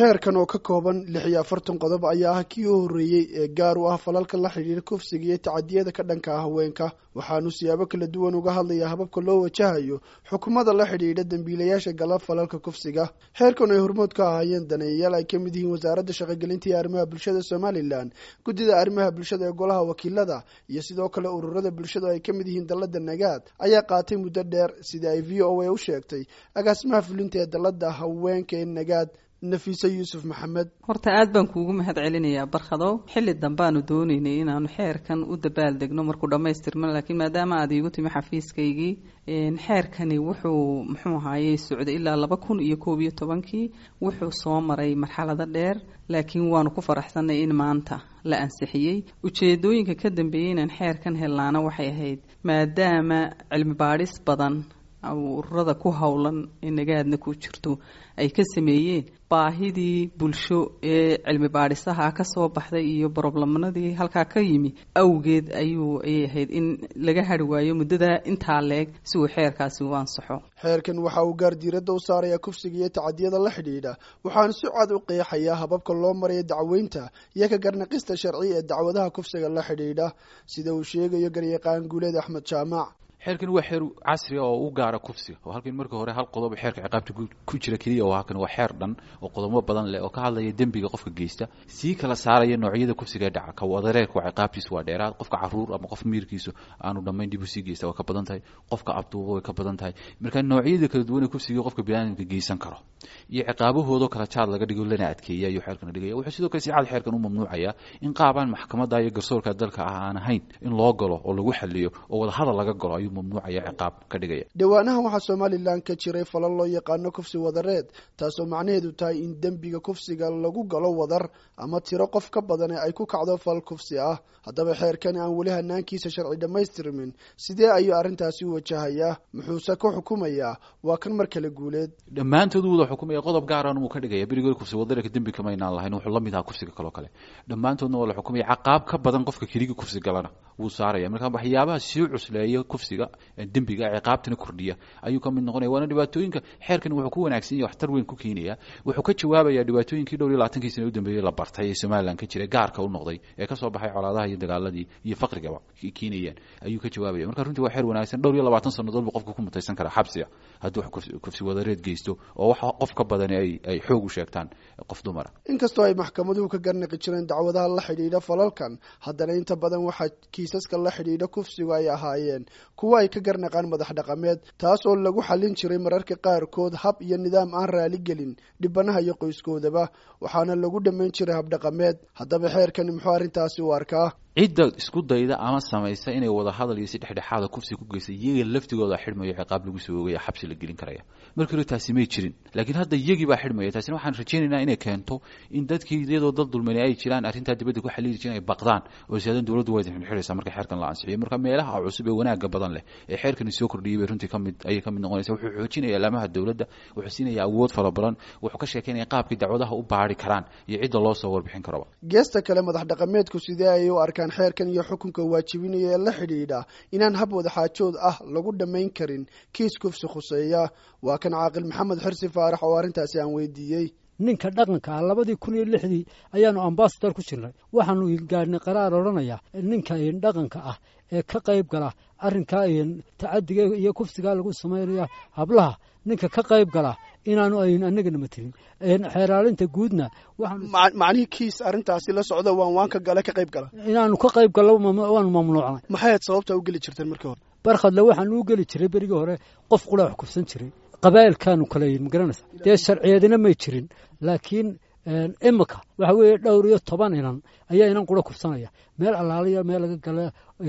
xeerkan oo ka kooban lix iyo afartan qodob ayaa ah kii u horreeyey ee gaar u ah falalka la xidhiira kufsiga iyo tacadiyada ka dhanka ah haweenka waxaanu siyaabo kala duwan uga hadlayaa hababka loo wajahayo xukumada la xidhiidha dembiilayaasha gala falalka kufsiga xeerkan ay hormood ka ahaayeen daneeyayaal ay ka mid yihiin wasaaradda shaqogelinta iyo arrimaha bulshada somalilan guddida arrimaha bulshada ee golaha wakiilada iyo sidoo kale ururada bulshada ay ka mid yihiin dalladda nagaad ayaa qaatay muddo dheer sidai ay v o a u sheegtay agaasimaha fulinta ee dalladda haweenka ee nagaad nafiise yuusuf maxamed horta aad baan kuugu mahad celinayaa barkhadow xilli dambaanu doonaynay inaanu xeerkan u dabaaldegno markuu dhammaystirma laakiin maadaama aad iigu timi xafiiskaygii xeerkani wuxuu muxuu ahaayey socday ilaa laba kun iyo koob iyo tobankii wuxuu soo maray marxalado dheer laakiin waanu ku faraxsanay in maanta la ansixiyey ujeedooyinka ka dambeeyey inaan xeerkan hellaana waxay ahayd maadaama cilmi baadhis badan ururada ku howlan ee nagaadna ku jirto ay ka sameeyeen baahidii bulsho ee cilmi baadhisaha ka soo baxday iyo broblemanadii halkaa ka yimi awgeed ayuu ayay ahayd in laga hari waayo muddada intaa leeg si uu xeerkaasi u ansaxo xeerkan waxa uu gaar diiradda u saarayaa kufsiga iyo tacadiyada la xidhiidha waxaana si cad u qeexayaa hababka loo marayo dacweynta iyo ka garnaqista sharci ee dacwadaha kufsiga la xidhiidha sida uu sheegayo garyaqaan guuleed axmed jaamac xeerkan waa xeer casri oo u gaara kufsiga oo halkan marka hore hal qodob xeerka ciqaabta ku jira keliya oo halkan waa xeer dhan oo qodobo badan leh oo ka hadlaya dembiga qofka geysta sii kala saaraya noocyada kufsiga ee dhaca ka wadareerka waa ciqaabtiisu waa dheeraad qofka caruur ama qof miirkiisu aanu dhammayn dib u sii geysta waa ka badan tahay qofka abduuba way ka badan tahay marka noocyada kala duwan ee kufsiga qofka biniaadamka geysan karo iyo ciqaabahoodoo kala jaad laga dhigo lana adkeeya ayuu xeerkana dhigaya wuxuu sidoo kale si cad xeerkan u mamnuucaya in qaabaan maxkamadda iyo garsoorka dalka ah aan ahayn in loo galo oo lagu xaliyo oo wadahadal laga galo ayuu mamnuucaya ciqaab ka dhigaya dhowaanahan waxaa somalilan ka jiray falal loo yaqaano kufsi wadareed taasoo macnaheedu tahay in dembiga kufsiga lagu galo wadar ama tiro qof ka badan ee ay ku kacdo fal kufsi ah haddaba xeerkani aan weli hanaankiisa sharci dhammaystirmin sidee ayuu arrintaasi u wajahayaa muxuuse ku xukumayaa waa kan mar kale guuleed dhammaantood wada xukumaya qodob gaaran wuu ka dhigaya berigood kufsi wadareerka dembi kamaynaan lahayn wuxuu la mid ahaa kufsiga kaloo kale dhammaantoodna waa la xukumaya caqaab ka badan qofka keligi kufsi galana wuu saaraya marka waxyaabaha sii cusleeya kufsiga dembiga ciqaabtana kordhiya ayuu ka mid noqonaya waana dhibaatooyinka xeerkan wuxuu ku wanaagsan yahay waxtar weyn ku keenaya wuxuu ka jawaabaya dhibaatooyinkii dhowr iyo labaatankii sana u dambeeyey la bartay ee somalilan ka jira gaarka u noqday ee kasoo baxay colaadaha iyo dagaaladii iyo faqrigaba keenayaan ayuu ka jawaabaya marka runtii waa xeer wanaagsan dhowr iyo labaatan sannadood buu qofka ku mutaysan karaa xabsiga hadduu kufsi wadareed geysto oo wax qof ka badani ay ay xoog u sheegtaan qof dumara inkastoo ay maxkamaduhu ka garnaqi jireen dacwadaha la xidhiidha falalkan haddana inta badan waxaa kiisaska la xidhiidha kufsigu ay ahaayeen kuwa ay ka garnaqaan madax dhaqameed taas oo lagu xallin jiray mararka qaarkood hab iyo nidaam aan raali gelin dhibanaha iyo qoyskoodaba waxaana lagu dhammayn jiray habdhaqameed haddaba xeerkani muxuu arrintaasi u arkaa cidda isku dayda ama samaysa inay wada hadal iyo si dhexdhexaada kufsi ku geysta iyaga laftigooda xidhmayo ciqaab lagu soo oogaya xabsi la gelin karaya markii hore taasi may jirin laakiin hadda iyagii baa xidhmaya taasina waxaan rajaynaynaa inay keento in dadkii iyadoo dad dulmani ay jiraan arrintaa dibadda ku xaliili jiren ay baqdaan oo siyaadan dowladdu way xidhxidhaysaa marka xeerkan la ansixiyo marka meelaha cusub ee wanaaga badan leh ee xeerkani soo kordhiyay bay runtii kamid ayay ka mid noqonaysa wuxuu xoojinaya laamaha dowladda wuxuu siinaya awood fara badan wuxuu ka sheekeynaya qaabkii dacwadaha u baari karaan iyo cidda loo soo warbixin karaba geesta kale madax dhaqameedku sidee ayay u arkaan xeerkan iyo xukunka waajibinaya ee la xidhiidha inaan hab wadaxaajood ah lagu dhammayn karin kiis kufsi khuseeya waa kan caaqil maxamed xirsi faarax oo arrintaasi aan weydiiyey ninka dhaqanka ah labadii kun iyo lixdii ayaanu ambasador ku jirnay waxaanu gaadhnay qaraar odhanaya ninka dhaqanka ah ee ka qayb gala arrinkaa tacadiga iyo kufsigaa lagu samaynaya hablaha ninka ka qayb gala inaanu ayn anagana matelin xeeraalinta guudna macnihii kiis arrintaasi la socda waan waanka gale ka qayb gala inaanu ka qayb gallo waanu mamnuucnay maxay aad sababta u geli jirteen markii hore barkhadle waxaanu u geli jiray berigii hore qof qura wax kufsan jiray qabaa'ilkaanu kala yihin magaranaysa dee sharciyadina may jirin laakiin imika waxa weeye dhowr iyo toban inan ayaa inan qura kufsanaya meel allaaliya meel laga gala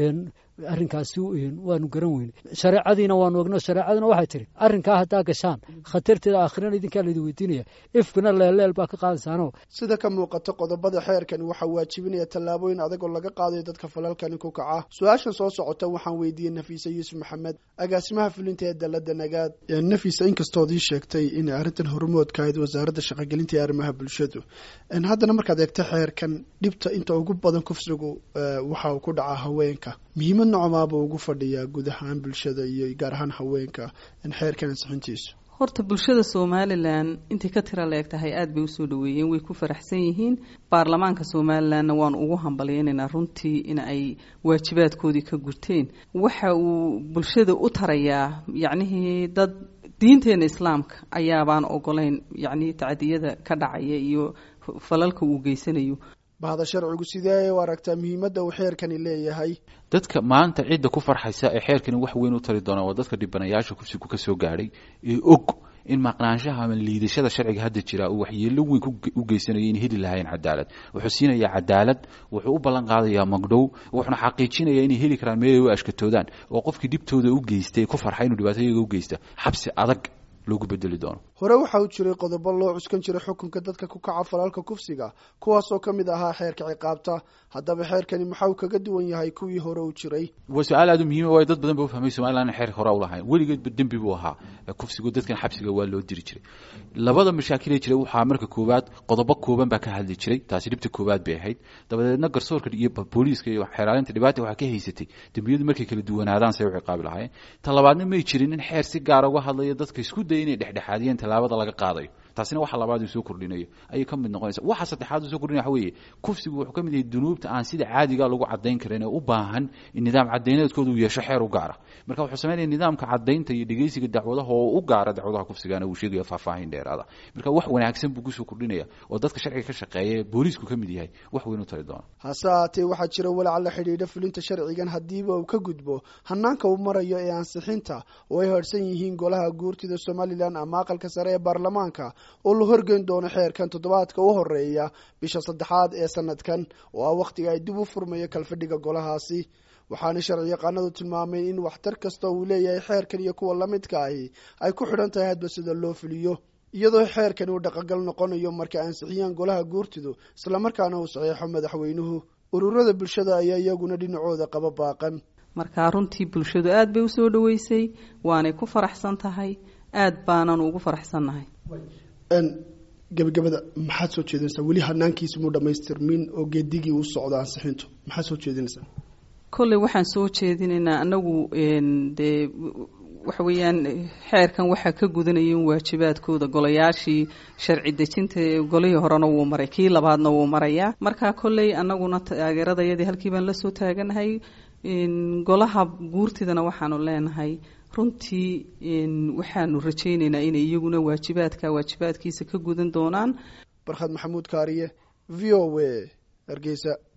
arrinkaasi waanu garan weyne shareecadiina waanu ogno shareecadina waxay tihi arrinkaa haddaa gashaan khatarteeda aakhirana idinkaa laydin weydiinaya ifkina leelleel baa ka qaadaysaano sida ka muuqata qodobada xeerkani waxaa waajibinaya tallaabooyin adag oo laga qaadayo dadka falalkani ku kaca su-aashan soo socota waxaan weydiiyey nafiise yuusuf maxamed agaasimaha fulinta ee dalada nagaad nafiisa inkastood ii sheegtay inay arrintan hormood ka ahayd wasaaradda shaqogelinta iyo arrimaha bulshadu haddana markaad eegto xeerkan dhibta inta ugu badan kufsigu waxa uu ku dhacaa haweenka muhiimad nocomaaba ugu fadhiyaa guud ahaan bulshada iyo gaar ahaan haweenka xeerkan ansixintiisu horta bulshada somalilan intay ka tira la eg tahay aada bay usoo dhaweeyeen way ku faraxsan yihiin baarlamaanka somalilanna waan ugu hambalyaynaynaa runtii in ay waajibaadkoodii ka gurteen waxa uu bulshada u tarayaa yacnihii dad diinteena islaamka ayaabaan ogolayn yacni tacdiyada ka dhacaya iyo falalka uu geysanayo bahda sharcigu sidee u aragtaa muhiimadda uu xeerkani leeyahay dadka maanta cidda ku farxaysa ee xeerkani wax weyn u tari doona waa dadka dhibanayaasha kufsigu ka soo gaadhay ee og in maqnaanshaha ama liidashada sharciga hadda jira uu waxyeelo weyn u geysanayo in heli lahayn cadaalad wuxuu siinayaa cadaalad wuxuu u ballan qaadayaa magdhow wuxuuna xaqiijinayaa inay heli karaan meel ay u ashkatoodaan oo qofkii dhibtooda u geystay ku farxay inuu dhibaato iyaga u geysta xabsi adag loogu bedeli doono hore waxa uu jiray qodobo loo cuskan jiray xukunka dadka ku kaca falalka kufsiga kuwaasoo ka mid ahaa xeerka ciqaabta haddaba xeerkani maxaa uu kaga duwan yahay kuwii hore u jiray waa su-aal aada u muhiima waayo dad badan ba ufahmay somalilan in xeerka hore u lahayn weligeedba dembi buu ahaa kufsigu dadkan xabsiga waa loo diri jiray labada mashaakil ee jiray waxaa marka koowaad qodobo kooban baa ka hadli jiray taasi dhibta koowaad bay ahayd dabadeedna garsoorka iyo booliiska iyo xeeraalinta dhibaata waxaa ka haysatay dembiyadu markay kala duwanaadaan say u ciqaabi lahaayeen ta labaadna may jirin in xeer si gaara uga hadlayo dadka isku daya inay dhexdhexaadiyeen tallaabada laga qaadayo taasina waxa labaad uu soo kordhinayo ayay ka mid noqonaysa waxa saddexaad uu soo kordhinaya waxa weeye kufsigu wuxuu ka mid yahay dunuubta aan sida caadiga lagu caddayn karin ee u baahan in nidaam caddayneedkooda uu yeesho xeer u gaara marka wuxuu sameynaya nidaamka caddaynta iyo dhegeysiga dacwadaha oo u gaara dacwadaha kufsigana uu sheegaya faahfaahin dheeraada marka wax wanaagsan buu kusoo kordhinaya oo dadka sharciga ka shaqeeya ee booliisku ka mid yahay wax weyn u tari doona hase haatee waxaa jira walaac la xidhiidha fulinta sharcigan haddiiba uu ka gudbo hanaanka uu marayo ee ansixinta oo ay harsan yihiin golaha guurtida somalilan ama aqalka sare ee baarlamaanka oo la horgeyn doono xeerkan toddobaadka u horeeya bisha saddexaad ee sanadkan oo ah wakhtiga ay dib u furmayo kalfadhiga golahaasi waxaana sharci yaqaanadu tilmaameen in waxtar kasta uu leeyahay xeerkan iyo kuwa lamidka ahi ay ku xidhan tahay hadba sida loo fuliyo iyadoo xeerkani uu dhaqangal noqonayo marka ansixiyaan golaha guurtidu islamarkaana uu saxeexo madaxweynuhu ururada bulshada ayaa iyaguna dhinacooda qaba baaqan markaa runtii bulshadu aada bay usoo dhaweysay waanay ku faraxsan tahay aada baanan ugu faraxsannahay gebagabada maxaad soo jeedinaysaa weli hanaankiisa muu dhamaystirmin oo geedigii u socdo ansixintu maxaad soo jeedinaysaa kolley waxaan soo jeedinaynaa anagu dee waxa weeyaan xeerkan waxaa ka gudanaya in waajibaadkooda golayaashii sharci dejinta golihii horena wuu maray kii labaadna wuu marayaa marka kolley anaguna taageeradayadii halkii baan lasoo taaganahay golaha guurtidana waxaanu leenahay runtii waxaanu rajaynaynaa inay iyaguna waajibaadka waajibaadkiisa ka gudan doonaan barkhad maxamuud kaariye v o a hargeysa